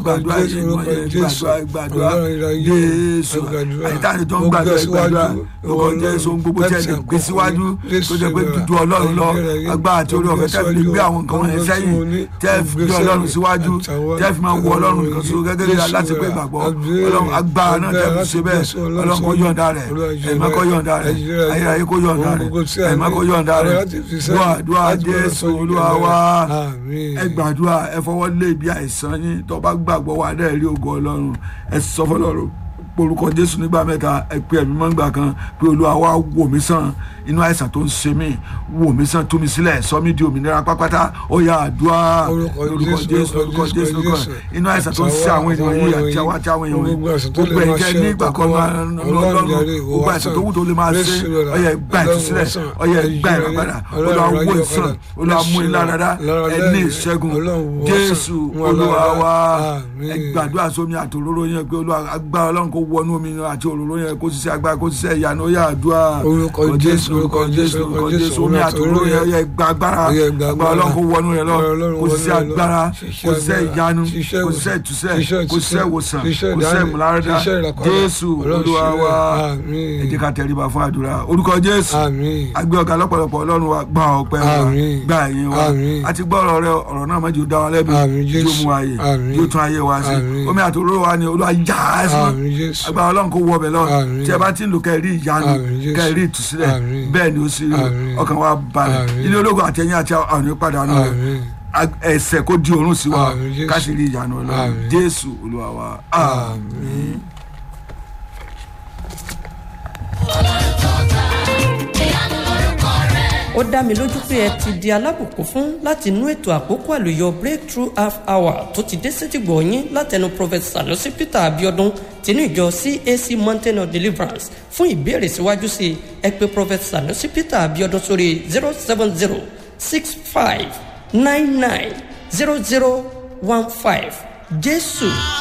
gbàdúrà Jésù, yìí orúkọ wọ́n yẹ Jésù. gbàdúrà gbàdúrà Ọlọ́run ìráyè, Jésù gbàdúrà. àyíká tó ń Mo gbàdúrà gbé gbàdúrà síwájú, orúkọ Ọlọ́run, Jésù ohun gbogbo tí ẹ lè gbé láti síwájú Jésù tó jẹ́ pé gbàdúrà. dúdú Ọlọ́run lọ Ayérayé, agbára àti orí mo gbé ọ̀fẹ́ tẹ́ fi síwájú, gbé àwọn nǹkan wọ̀nyẹn ohun sẹ́yìn tí mo ní, tẹ́ mo fi gbé gbé Ọlọ́run sẹ́yìn. síwájú Àtàwọn tẹ́ fi máa wọ Ọlọ́run nìkan Jésù ṣoṣo gẹ́gẹ́ bí láti pé gbàdúrà. gbàgbọ́ Àbí- Ọlọ́run agbára náà tẹ́ fi ṣe bẹ́ẹ̀ Jésù, Ọlọ́run Ọlọ́run kó sọ́jú. yọ̀ǹda rẹ̀ Ọlọ́run jẹ́ ẹ̀mọ́ kó bẹ́ẹ̀. yọ̀ǹda rẹ̀ Ayérayé, ayérayé kó yọ̀ǹda ohun rẹ̀ gbogbo tí a ní, ẹ̀mọ́ kó yọ̀ǹda ọ̀rẹ́ rẹ̀ láti fi sẹ́yìn, dúà dúà láti gbọ́dọ̀ Jésù sọ́jú Olúwa rẹ̀. wa Àmín. ẹ gbàdúrà ẹ fọwọ́ lé ibi àìsàn yín tó bá gbàgbọ́ wà dẹ́ rí ògo ọlọ́run ẹ sọ fọlọ́run porúkọ jésù nígbà mẹ́ta ẹ pé ẹ̀mí mọ́ nígbà kan pé olúwa wá wò mí sàn inú àìsàn tó ń ṣe mí wò mí sàn tú mi sílẹ̀ sọ mí di òmìnira pápátá ó yá àdúrà Orúkọ lórúkọ Jésù, jésù lórúkọ orúkọ jésù Jésù, lórúkọ Jésù. inú àìsàn tó ń ṣe àwọn ènìyàn yìí àti àwọn àti àwọn èèyàn Gbogbo àìsàn tó lè gbogbo máa ẹ̀jẹ̀ ṣe ní ìgbà kan ọkọ̀ wa, lọ́lọ́run Ọlọ́run jàre, ìwọ gbogbo wá àìsàn sàn. tó wù tó lè máa ṣe Jésù rẹ̀, ó yá gbà Ọlọ́run ìtúsílẹ̀ wá sàn. ó yá gbà Ayérayé, ìràpadà Ọlọ́run olúwa ayé wò ọ̀padà. ìsàn olúwa mú ilá dáadáa Ọlọ́run ẹ ní lẹ́yìn, ìṣẹ́gun Ọlọ́run wò jésù sàn. Wọn olúwa lára. wa Àmín. ẹ gbàdúrà sómi àtòróró yẹn pé olúwa agbára ọlọ́run kó wọnú omi yẹn àti òróró yẹn kó ṣiṣẹ́ agbára kó ṣiṣẹ́ ìyanu ó yá àdúrà Orúkọ Jésù, orúkọ Jésù, orúkọ orúkọ jésù Jésù, omi omi àtòróró àtòróró yẹn yẹn. yẹ gba agbára Ó yẹ gba agbára ọlọ́run kó wọnú yẹn lọ Ọlọ́run kó wọnú ṣiṣẹ́ yẹn lọ. agbára Ṣiṣẹ́ kó ṣiṣẹ́ agbára, ìyanu ṣiṣẹ́ kó ìwòsàn, ṣiṣẹ́ ìtúsẹ̀ ṣiṣẹ́ kó ṣiṣẹ́ ìtúsẹ̀, ìwòsàn ṣiṣẹ́ kó ṣiṣẹ́ ìdáǹdè, ìmúláradá ṣiṣẹ́ ìràpadà. jésù Ọlọ́run olúwa ṣe wa bẹ́ẹ̀. Àmín. ẹ jẹ́ ká tẹríba fún àdúrà orúkọ jésù Àmín. agbé ọ̀gá lọ́pọ̀lọpọ̀ ọlọ́run wa gba ọpẹ́ wa Àmín. gba ẹ̀yìn wa Àmín. àti gbọ́ ọ̀rọ̀ rẹ ọ̀rọ̀ náà mọ́jú dá wa lẹ́bi Àmín, tí ó Jésù. mú ayé Àmín. tí ó tún ayé wa sí Àmín. omi àtòróró wa ni olúwa yá á sí Àmín, Jésù. agbára ọlọ́run kó wọ ọbẹ̀ lọ Àmín. tí ẹ bá ti ń lò kẹ́ ẹ rí ìyanu Àmín, Jésù. kẹ́ ẹ rí ìtúsílẹ̀ Àmín. bẹ́ẹ̀ ni ó sì rí Àmín. ọkàn wa balẹ̀ Àmín. ilé ológun àtẹ̀yìn àti àwọn ìpàdánù rẹ̀ Àmín. Ag- ẹsẹ̀ kó di òórùn sí wa Àmín, Jésù. ká sì rí ìyanu ọlọ́run Àmín. jésù olúwa wa àmín. ó dá mi lójú pé ẹ ti di alábùkún fún láti inú ètò àkókò àlùyọ breakthrough half hour tó ti dé sétìgbọ̀ yín látẹnu prophet sanusi peter abiodun tinú ìjọ cac mountain of deliverance fún ìbéèrè síwájú sí i ẹ pè prophet sanusi peter abiodun sórí zero seven zero six five nine nine zero zero one five jésù